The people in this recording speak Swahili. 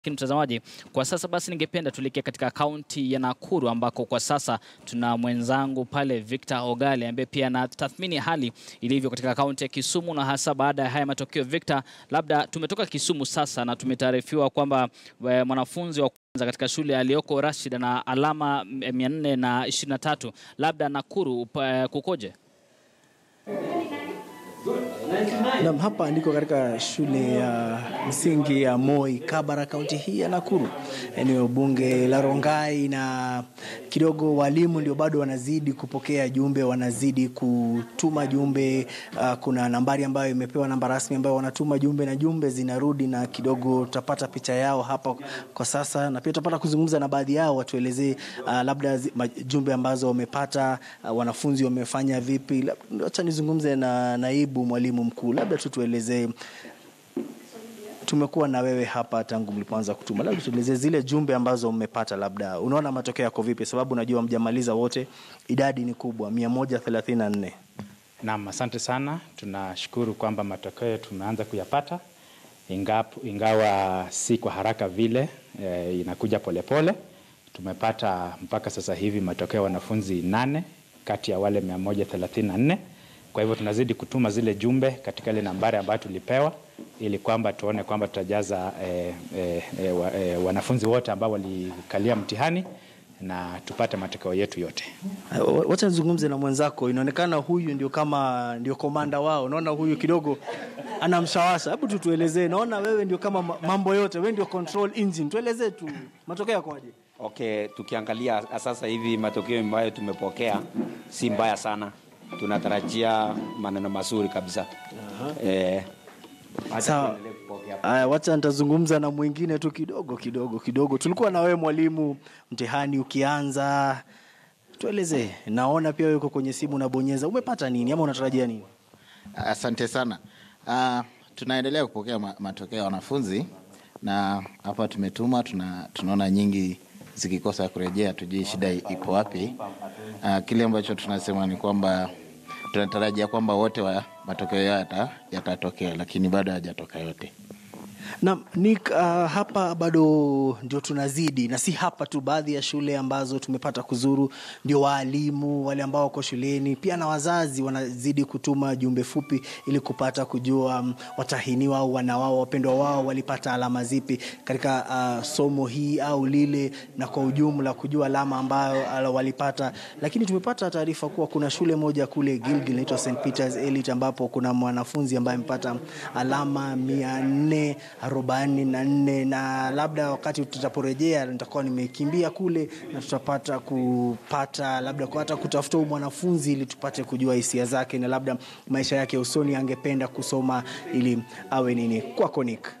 Lakini mtazamaji, kwa sasa basi, ningependa tuelekee katika kaunti ya Nakuru ambako kwa sasa tuna mwenzangu pale Victor Ogale ambaye pia anatathmini hali ilivyo katika kaunti ya Kisumu na hasa baada ya haya matokeo. Victor, labda tumetoka Kisumu sasa na tumetaarifiwa kwamba eh, mwanafunzi wa kwanza katika shule aliyoko Rashid na alama 423 labda Nakuru upa- kukoje? Naam, hapa ndiko katika shule ya msingi ya Moi Kabara, kaunti hii ya Nakuru, eneo bunge la Rongai, na kidogo walimu ndio bado wanazidi kupokea jumbe, wanazidi kutuma jumbe. Uh, kuna nambari ambayo imepewa namba rasmi ambayo wanatuma jumbe na jumbe zinarudi, na kidogo tutapata picha yao hapa kwa sasa, na pia tutapata kuzungumza na baadhi yao watuelezee uh, labda zi- ma- jumbe ambazo wamepata, uh, wanafunzi wamefanya vipi. Lab- Acha nizungumze na naibu mwalimu mkuu, labda tu tuelezee tumekuwa na wewe hapa tangu mlipoanza kutuma, labda tuelezee zile jumbe ambazo mmepata, labda unaona matokeo yako vipi? Sababu najua mjamaliza wote, idadi ni kubwa, 134. Naam, asante sana. Tunashukuru kwamba matokeo tumeanza kuyapata ingapo, ingawa si kwa haraka vile e, inakuja polepole. Tumepata mpaka sasa hivi matokeo ya wanafunzi nane kati ya wale 134. Kwa hivyo tunazidi kutuma zile jumbe katika ile nambari ambayo tulipewa ili kwamba tuone kwamba tutajaza e, e, e, wa, e, wanafunzi wote ambao walikalia mtihani na tupate matokeo yetu yote. Uh, Wacha nizungumze na mwenzako, inaonekana huyu ndio kama ndio komanda wao. Naona huyu kidogo ana mshawasha. Hebu tu tuelezee, naona wewe ndio kama ma- mambo yote, wewe ndio control engine. Tuelezee tu matokeo yakoje? Okay, tukiangalia sasa hivi matokeo ambayo tumepokea si mbaya sana, tunatarajia maneno mazuri kabisa. Eh, acha Sawa. tuendelee kupokea. Aya, wacha nitazungumza na mwingine tu kidogo kidogo kidogo. Tulikuwa na wewe mwalimu, mtihani ukianza, tuelezee. Naona pia wewe uko kwenye simu unabonyeza, umepata nini ama unatarajia nini? Asante sana. Uh, tunaendelea kupokea ma matokeo ya wanafunzi na hapa tumetuma, tuna, tunaona nyingi zikikosa kurejea, tujui shida ipo wapi. Uh, kile ambacho tunasema ni kwamba tunatarajia kwamba wote wa matokeo yao yata- yatatokea, lakini bado hayajatoka yote. Na Nick, uh, hapa bado ndio tunazidi, na si hapa tu, baadhi ya shule ambazo tumepata kuzuru, ndio waalimu wale ambao wako shuleni pia na wazazi wanazidi kutuma jumbe fupi ili kupata kujua um, watahiniwa au wana wao wapendwa wao walipata alama zipi katika uh, somo hii au lile, na kwa ujumla kujua alama ambayo ala, walipata. Lakini tumepata taarifa kuwa kuna shule moja kule Gilgil inaitwa St Peters Elite ambapo kuna mwanafunzi ambaye amepata alama mia nne arobaini na nne na labda wakati tutaporejea nitakuwa nimekimbia kule na tutapata kupata labda kwa hata kutafuta huyu mwanafunzi ili tupate kujua hisia zake na labda maisha yake ya usoni angependa kusoma ili awe nini. Kwako Nick.